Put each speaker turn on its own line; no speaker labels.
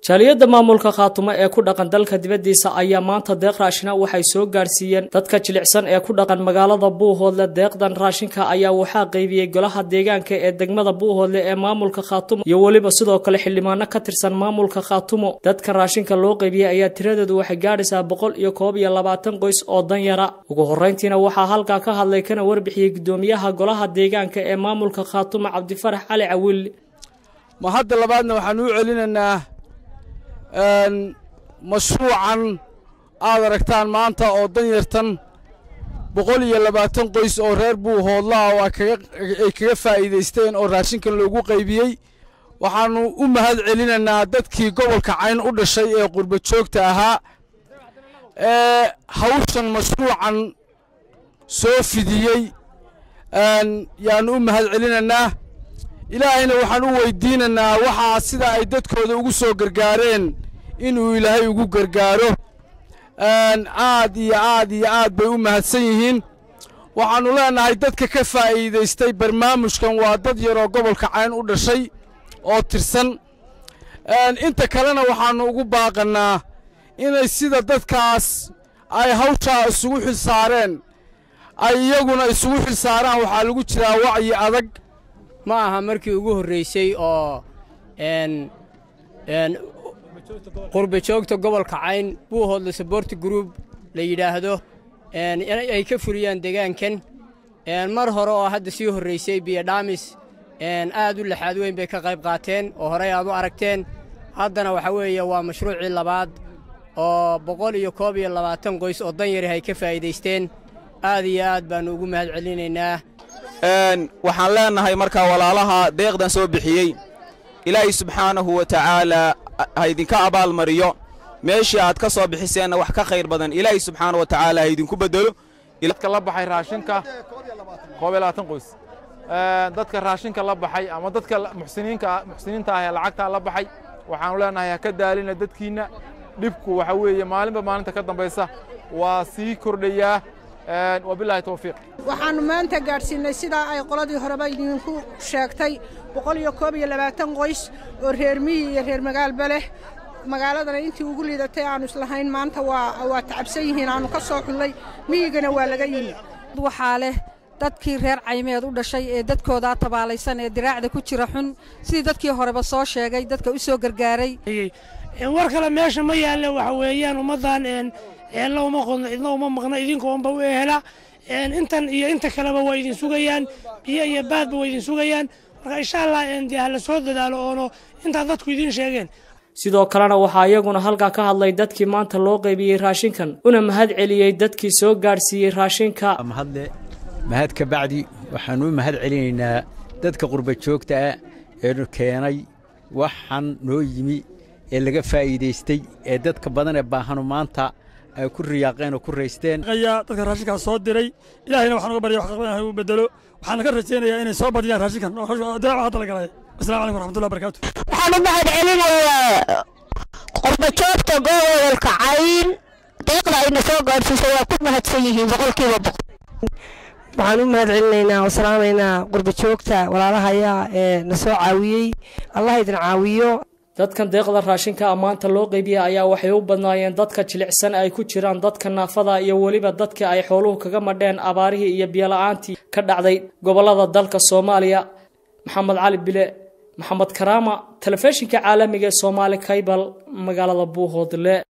jaaliyadda maamulka khaatumo ee ku dhaqan dalka dibaddiisa ayaa maanta deeq raashina waxay soo gaarsiiyeen dadka jilicsan ee ku dhaqan magaalada buuhoodle deeqdan raashinka ayaa waxaa qaybiyey golaha deegaanka ee degmada buuhoodle ee maamulka khaatumo iyo weliba sidoo kale xildhibaano ka tirsan maamulka khaatumo dadka raashinka loo qaybiyey ayaa tiradeedu waxay gaadhaysaa boqol iyo koob iyo labaatan qoys oo danyara ugu horreyntiina waxaa halkaa ka hadlay kana warbixiyey guddoomiyaha golaha deegaanka ee maamulka khaatumo cabdifarax cali cawiil
ma hadda labaadna waxaan u celinaynaa mashruucan aad aragtaan maanta oo danyartan boqol iyo labaatan qoys oo reer buuhoodlaha oo ay kaga faa'iidaysteen oo raashinkan loogu qaybiyey waxaannu u mahad celinaynaa dadkii gobolka cayn u dhashay ee qurba joogta ahaa ee hawshan mashruucan soo fidiyey yaannu u mahad celinaynaa ilaahayna waxaan u weydiinaynaa waxaa sida ay dadkooda ugu soo gargaareen inuu ilaahay ugu gargaaro aad iyo aad iyo aad bay u mahadsan yihiin waxaannu leennahay dadka ka faa'iidaystay barnaamijkan waa dad yaroo gobolka cayn u dhashay oo tirsan inta kalena waxaannu ugu baaqannaa inay sida dadkaas ay hawshaa isugu xil saareen ay iyaguna isugu xil saaraan waxaa lagu jiraa wacyi adag
ma aha markii ugu horraysay oo qurba joogta gobolka cayn buuhoodle saborti gruub la yidhaahdo ay ka fuliyaan deegaankan mar hore oo hadda sii horraysay biyodhaamis aad u laxaad weyn bay ka qayb qaateen oo horey aad u aragteen haddana waxaa weeye waa mashruucii labaad oo boqol iyo koob iyo labaatan qoys oo danyarih ay ka faa'iidaysteen aad iyo aad baannu ugu mahad celinaynaa
waxaan leennahay markaa walaalaha deeqdan soo bixiyey ilaahay subxaanahu wa tacaalaa ha idinka abaalmariyo meeshii aad ka soo bixiseenna wax ka khayr badan ilaahay subxaana wa tacaala ha idinku beddelo
dadka la baxay raashinka koob iyo labaatan qoys dadka raashinka la baxay ama dadka muxsiniinta ah ee lacagtaa la baxay waxaannu leennahay ha ka daalina dadkiinna dhibku waxa weeye maalinba maalinta ka dambaysa waa sii kordhayaa wabilaahi towfiiq
waxaannu maanta gaadhsiinnay sidaa ay qoladii horeba idinku sheegtay boqol iyo koob iyo labaatan qoys oo reer miyi iyo reer magaalba leh magaaladana intii ugu liidatay aannu islahayn maanta waa tacabsan yihiin aannu ka soo xullay miyigana waa laga yimi
waxaa leh dadkii reer caymeed u dhashay ee dadkoodaa tabaalaysan ee diraacda ku jira xun sidii dadkii horeba soo sheegay dadka u soo gargaaray
war kale meesha ma yaalle waxa weeyaan ummaddan ceella uma qodno cidna uma maqno idinkoonba u ehela intan iyo inta kaleba waa idin sugayaan biyo iyo baadba waa idin sugayaan marka insha allah dee hala soo dadaalo oono intaa dadku idiin sheegeen
sidoo kalena waxaa iyaguna halkaa ka hadlay dadkii maanta loo qaybiyey raashinkan una mahad celiyey dadkii soo gaadhsiiyey raashinka
mahadle mahad ka bacdi waxaannu u mahad celinaynaa dadka qurba joogta ah ee keenay waxaan noo yimi ee laga faa'iidaystay ee dadka badan ee baahanu maanta ay ku riyaaqeen oo ku raysteen
dadka raashinkaas soo diray ilaahayna waxaan uga barya wax qaqban inuu bedelo waxaana ka rajaynayaa inay soo badiyaan raashinkan daaca hadda la galay asalamu calaykum waraxmatullahi barakatu
waxaan u mahad celinayaa qurba joogta gobolka cayn deeqda ayna soo gaadhsiisay waa ku mahadsan yihiin boqolkiiba boqol
waxaan u mahad celinaynaa oo salaamaynaa qurba joogta walaalahayaa ee na soo caawiyey allah idin caawiyo
dadkan deeqda raashinka ammaanta loo qaybiyey ayaa waxay u badnaayeen dadka jilicsan ay ku jiraan dadka naafada iyo weliba dadka ay xooluhu kaga madheen abaarihii iyo biyola'aantii ka dhacday gobollada dalka soomaaliya maxamed cali bile maxamed karaama telefishinka caalamiga ee soomaali kaybal magaalada buuhoodle